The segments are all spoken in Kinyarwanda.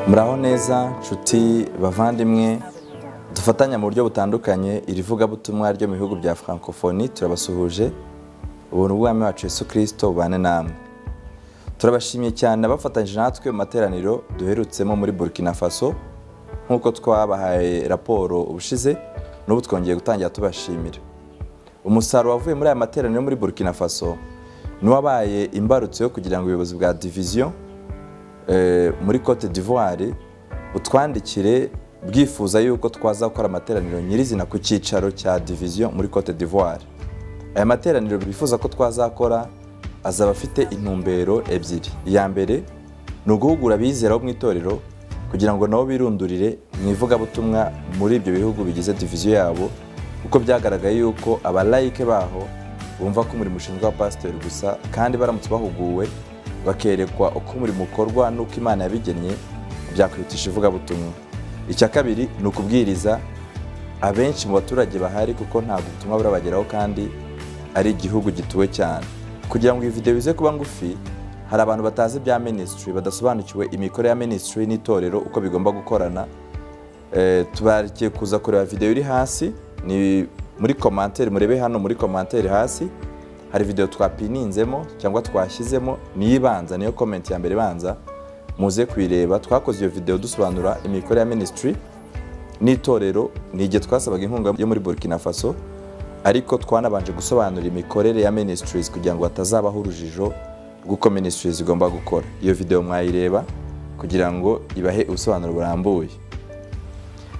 muraho neza nshuti bavandimwe dufatanya mu buryo butandukanye iri vugabutumwa ryo mu bihugu bya francophonie turabasuhuje ubuntu bw'umwami wacu yesu kirisito bubane namwe turabashimiye cyane abafatanyije natwe mu materaniro duherutsemo muri burkina faso nk'uko twabahaye raporo ubushize n'ubu twongeye gutangira tubashimira umusaruro wavuye muri aya materaniro muri burkina faso n'uwabaye imbarutso yo kugira ngo ubuyobozi bwa diviziyo muri cote d'ivoire utwandikire bwifuza yuko twaza gukora amateraniro nyirizina ku cyicaro cya diviziyo muri cote d'ivoire aya materaniro bifuza ko twazakora azaba afite intumbero ebyiri iya mbere ni uguhugura abizera bo mu itorero kugira ngo nabo birundurire mu ivugabutumwa muri ibyo bihugu bigize diviziyo yabo kuko byagaragaye yuko abalayike baho bumva ko umurimo ushinzwe wa pasiteri gusa kandi baramutse bahuguwe bakerekwa uko umurimo ukorwa n'uko imana yabigennye byakwihutisha ivugabutumwa icya kabiri ni ukubwiriza abenshi mu baturage bahari kuko ntabwo ubutumwa burabageraho kandi ari igihugu gituwe cyane kugira ngo iyi videwo ize kuba ngufi hari abantu batazi ibya minisitiri badasobanukiwe imikoro ya minisitiri n'itorero uko bigomba gukorana tubarikiye kuza kureba videwo iri hasi ni muri komanteri murebe hano muri komanteri hasi hari videwo twapininzemo cyangwa twashyizemo niyo ibanza niyo komenti ya mbere ibanza muze kuyireba twakoze iyo videwo dusobanura imikoro ya minisitiri n'itorero ni igihe twasabaga inkunga yo muri burkina faso ariko twanabanje gusobanura imikorere ya minisitirizi kugira ngo hatazabaho urujijo rw'uko minisitirizi igomba gukora iyo videwo mwayireba kugira ngo ibahe ubusobanuro burambuye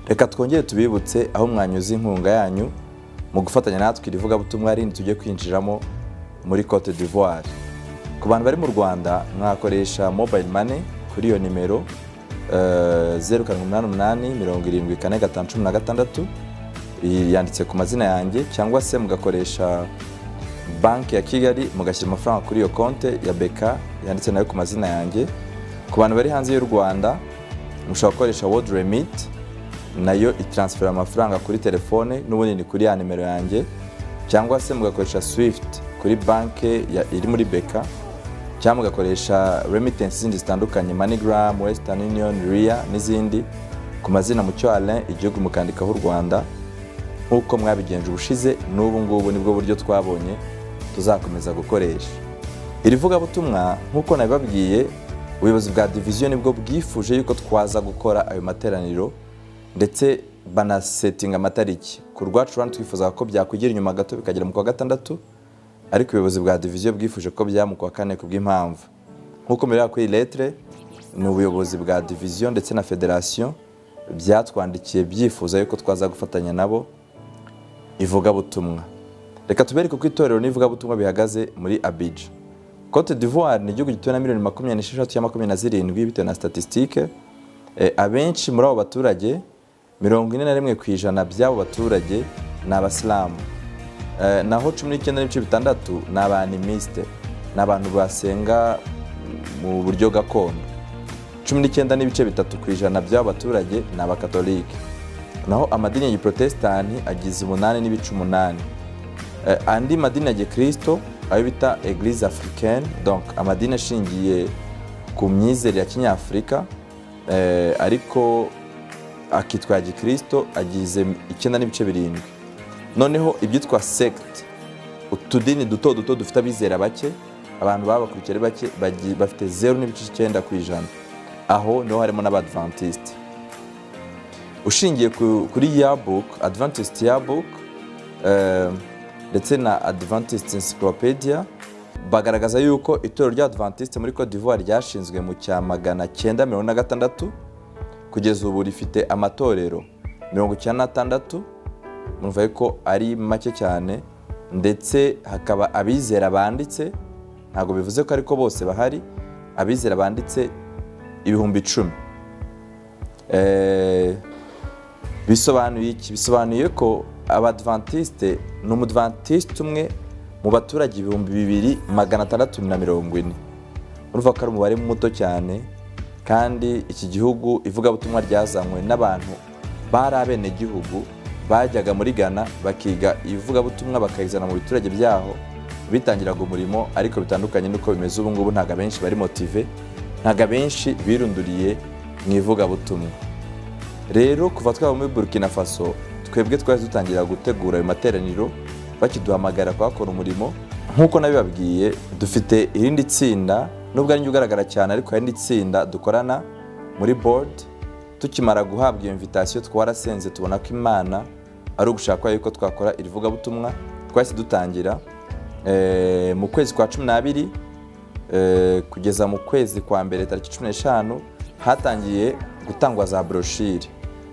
reka twongere tubibutse aho mwanyuze inkunga yanyu mu gufatanya natwe irivugabutumwa rindi tujye kwinjiramo muri cote d'ivoire ku bantu bari mu rwanda mwakoresha mobile money kuri iyo nimero zeru karindwi umunani umunani mirongo irindwi kane gatanu cumi na gatandatu yanditse ku mazina yanjye cyangwa se mugakoresha banki ya kigali mugashyira amafaranga kuri iyo konte ya beka yanditse nayo ku mazina yanjye ku bantu bari hanze y'u rwanda mushobora gukoresha world remit nayo itaransifera amafaranga kuri telefone n'ubundi ni kuri ya nimero yanjye cyangwa se mugakoresha swift kuri banki iri muri beka cyangwa mugakoresha remitanse zindi zitandukanye manigram western union ria n'izindi ku mazina mu cyarain igihugu mukandikaho u rwanda nk'uko mwabigenje ubushize n'ubu ngubu nibwo buryo twabonye tuzakomeza gukoresha iri vugabutumwa nk'uko nabibabwiye ubuyobozi bwa diviziyo nibwo bwifuje yuko twaza gukora ayo materaniro ndetse banasetinga amatariki ku rwacu rwanda twifuza ko byakwigira inyuma gato bikagera mu kwa gatandatu ariko ubuyobozi bwa diviziyo bwifuje ko byaba mu kwa kane ku bw'impamvu nk'uko mubera kuri letire ni ubuyobozi bwa diviziyo ndetse na federasiyo byatwandikiye byifuza yuko twaza gufatanya nabo ivugabutumwa reka tubereke uko itorero n'ivugabutumwa bihagaze muri abija cote d'ivoire ni igihugu gituwe na miliyoni makumyabiri n'esheshatu ya makumyabiri na zirindwi bitewe na statisitike abenshi muri abo baturage mirongo ine na rimwe ku ijana by'abo baturage ni abasilamu naho cumi n'icyenda n'ibice bitandatu ni abanimisite ni abantu basenga mu buryo gakondo cumi n'icyenda n'ibice bitatu ku ijana by'abo baturage ni abakatolike naho amadini ya giprotesitanti agize umunani n'ibice umunani andi madini ya gikirisito ayo bita egirize afurikeni donka amadini ashingiye ku myizere ya kinyafurika ariko akitwa ya gikirisito agize icyenda n'ibice birindwi noneho ibyitwa sekiti utudini duto duto dufite abizera bake abantu baba bakurikiye ari bake bafite zeru n'ibice icyenda ku ijana aho niho harimo n'abadivantisite ushingiye kuri yabuke adivantisite yabuke ndetse na adivantisite encyclopedia bagaragaza yuko itorero rya Adventiste muri Cote d'Ivoire ryashinzwe mu cya magana cyenda mirongo na gatandatu kugeza ubu rifite amatorero mirongo icyenda n'atandatu murumva ko ari make cyane ndetse hakaba abizera banditse ntabwo bivuze ko ariko bose bahari abizera banditse ibihumbi icumi bisobanuye iki bisobanuye ko abadventiste ni umudventiste umwe mu baturage ibihumbi bibiri magana atandatu na mirongo ine urumva ko ari umubare muto cyane kandi iki gihugu ivugabutumwa ryazanywe n'abantu bari abenegihugu bajyaga muri ghana bakiga ivugabutumwa bakayizana mu biturage byaho bitangiraga umurimo ariko bitandukanye n'uko bimeze ubu ngubu ntabwo abenshi bari motive ntabwo abenshi birunduriye mu ivugabutumwa rero kuva twaba muri burkina faso twebwe twari dutangira gutegura ayo materaniro bakiduhamagara kuhakora umurimo nk'uko nabibabwiye dufite irindi tsinda nubwo ari ugaragara cyane ariko hari n'itsinda dukorana muri board tukimara guhabwa iyo mvitasiyo twarasenze tubona ko imana ari ugushaka yuko twakora irivugabutumwa twahise dutangira Eh, mu kwezi kwa cumi n'abiri eh, kugeza mu kwezi kwa mbere tariki cumi n'eshanu hatangiye gutangwa za broshire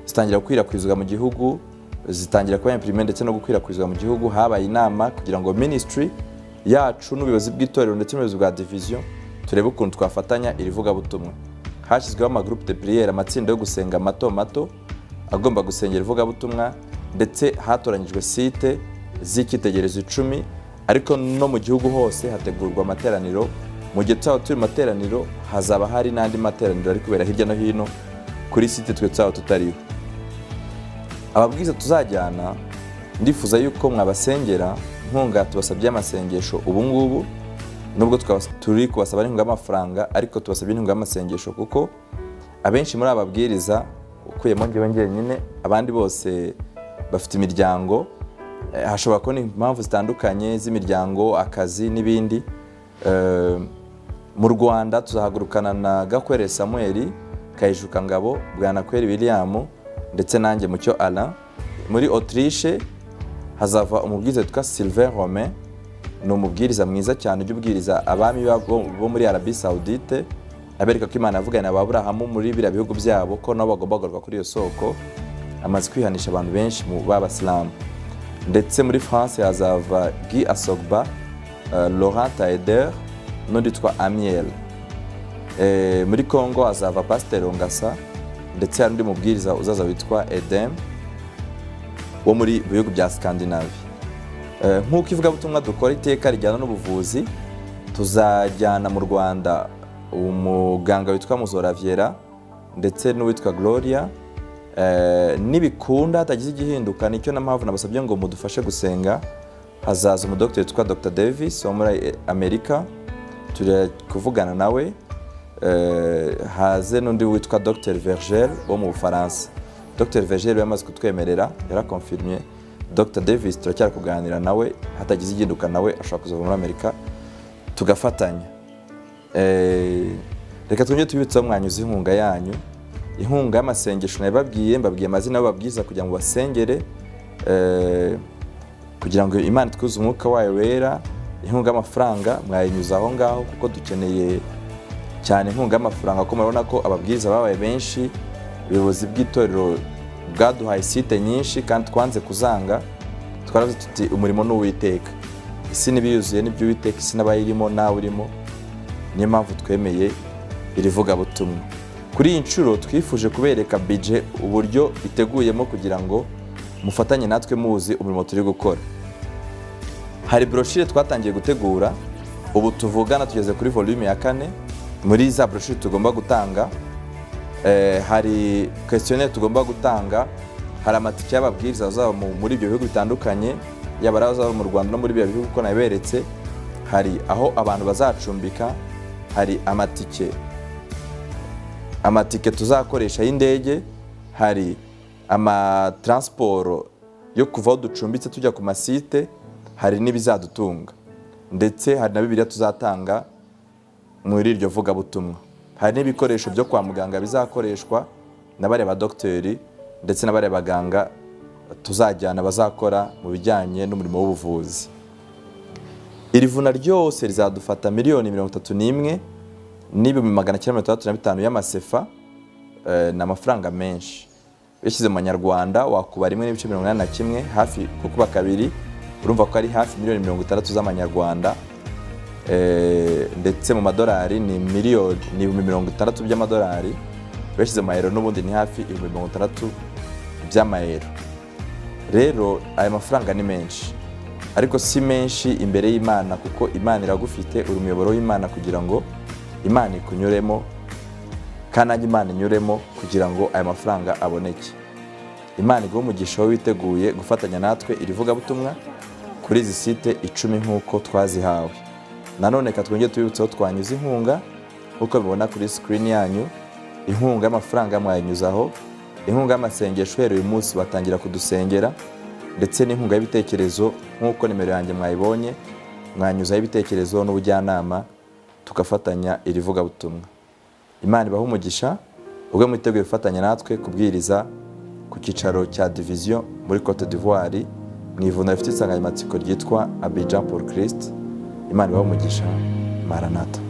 zitangira gukwirakwizwa mu gihugu zitangira kuba impirime ndetse no gukwirakwizwa mu gihugu habaye inama kugira ngo minisitiri yacu n'ubuyobozi bw'itorero ndetse n'ubuyobozi bwa diviziyo turebe ukuntu twafatanya iri vugabutumwa hashyizweho amagurupe de puriyeri amatsinda yo gusenga mato mato agomba gusengera ivugabutumwa ndetse hatoranyijwe site z'icyitegererezo icumi ariko no mu gihugu hose hategurwa amateraniro mu gihe tuzaba turi mu materaniro hazaba hari n'andi materaniro ari kubera hirya no hino kuri site twe tuzaba tutariho ababwiza tuzajyana ndifuza yuko mwabasengera inkunga tubasabye amasengesho ubu ngubu nubwo tukaba- turi kubasaba n'inkunga y'amafaranga ariko tubasabye inkunga y'amasengesho kuko abenshi muri aba babwiriza ukuyemo njyewe njyenyine abandi bose bafite imiryango Eh, hashobora kuba impamvu zitandukanye z'imiryango akazi n'ibindi Eh, mu rwanda tuzahagurukana na gakwere samuel kayijuka ngabo bwanakweri william ndetse nanjye mucyo alain muri autriche hazava umubwiriza witwa sylvain romain ni umubwiriza mwiza cyane ujya ubwiriza abami ba- bo bo muri arabi saudite abereka ko imana yavugana na aburahamu muri biriya bihugu byabo ko nabo bagomba kugaruka kuri iyo soko amaze kwihanisha abantu benshi mu b'abasilamu ndetse muri france hazava guy asogba eh, laurent taeder n'undi witwa amiel Eh, muri congo hazava pasiteri ngasa ndetse hari undi mubwiriza uzaza witwa edem wo muri bihugu bya scandinavie Eh, nk'uko ivugabutumwa dukora iteka rijyana n'ubuvuzi tuzajyana mu rwanda umuganga witwa muzora viera ndetse n'uwitwa gloria Eh, nibikunda hatagize igihinduka nicyo na mpamvu nabasabye ngo mudufashe gusenga hazaza umudogiteri witwa dr davis wo muri eh, amerika turi kuvugana nawe Eh, haze n'undi witwa dr vergel wo mu bufaransa dr vergel yamaze kutwemerera yarakonfirmye dr davis turacyari kuganira nawe hatagize igihinduka nawe ashobora kuzava muri amerika tugafatanya Eh, reka twongere tubibutseho mwanyuze inkunga yanyu inkunga y'amasengesho nabibabwiye mbabwiye amazina y'ababwiriza kugira ngo basengere eh, kugira ngo imana itwuze umwuka wayo wera inkunga y'amafaranga mwayinyuza aho ngaho kuko dukeneye cyane inkunga y'amafaranga kuko murabona ko ababwiriza babaye benshi ubuyobozi bw'itorero bwaduhaye site nyinshi kandi twanze kuzanga twaravuze tuti umurimo ni uwiteka isi n'ibiyuzuye n'iby'uwiteka isi n'abayirimo nawe urimo niyo mpamvu twemeye iri vugabutumwa kuri iyi nshuro twifuje kubereka bije uburyo iteguyemo kugira ngo mufatanye natwe muzi umurimo turi gukora hari broshire twatangiye gutegura ubu tuvugana tugeze kuri volume ya kane muri za broshire tugomba gutanga eh, hari questionnaire tugomba gutanga hari amatike y'ababwiriza bazaba mu- muri ibyo bihugu bitandukanye yaba ari abazaba mu rwanda no muri biriya bihugu uko nabiberetse hari aho abantu bazacumbika hari amatike amatike tuzakoresha y'indege hari amataransiporo yo kuva aho ducumbitse tujya ku masite hari n'ibizadutunga ndetse hari na bibiliya tuzatanga muri iryo vugabutumwa hari n'ibikoresho byo kwa muganga bizakoreshwa na bariya badogiteri ndetse na bariya baganga tuzajyana bazakora mu bijyanye n'umurimo w'ubuvuzi iri vuna ryose rizadufata miliyoni mirongo itatu n'imwe n'ibihumbi magana cyenda mirongo itandatu na bitanu y'amasefa eh, ni amafaranga menshi yashyize mu manyarwanda wakuba rimwe n'ibice mirongo inani na kimwe hafi kukuba kabiri urumva ko ari hafi miliyoni mirongo itandatu z'amanyarwanda Eh, ndetse mu madolari ni miliyoni ni ibihumbi mirongo itandatu by'amadolari bashyize mu mayero n'ubundi ni hafi ibihumbi mirongo itandatu by'amayero rero aya mafaranga ni menshi ariko si menshi imbere y'imana kuko imana iragufite uri umuyoboro w'imana kugira ngo imana ikunyuremo kandi nanjye imana inyuremo kugira ngo aya mafaranga aboneke imana iguhe umugisha wowe witeguye gufatanya natwe iri vugabutumwa kuri izi site icumi nk'uko twazihawe nanone reka twongere tubibutseho twanyuze inkunga nk'uko mubibona kuri sikirini yanyu inkunga y'amafaranga mwayinyuzaho inkunga y'amasengesho uhereye uyu munsi batangira kudusengera ndetse n'inkunga y'ibitekerezo nk'uko nimero yanjye mwayibonye mwanyuzaho ibitekerezo n'ubujyanama tugafatanya iri vugabutumwa imana ibaha umugisha ubwo mwiteguye gufatanya natwe kubwiriza ku cyicaro cya diviziyo muri cote d'ivoire mu ivuna rifite insanganyamatsiko ryitwa abijan paul christ imana ibaha umugisha maranata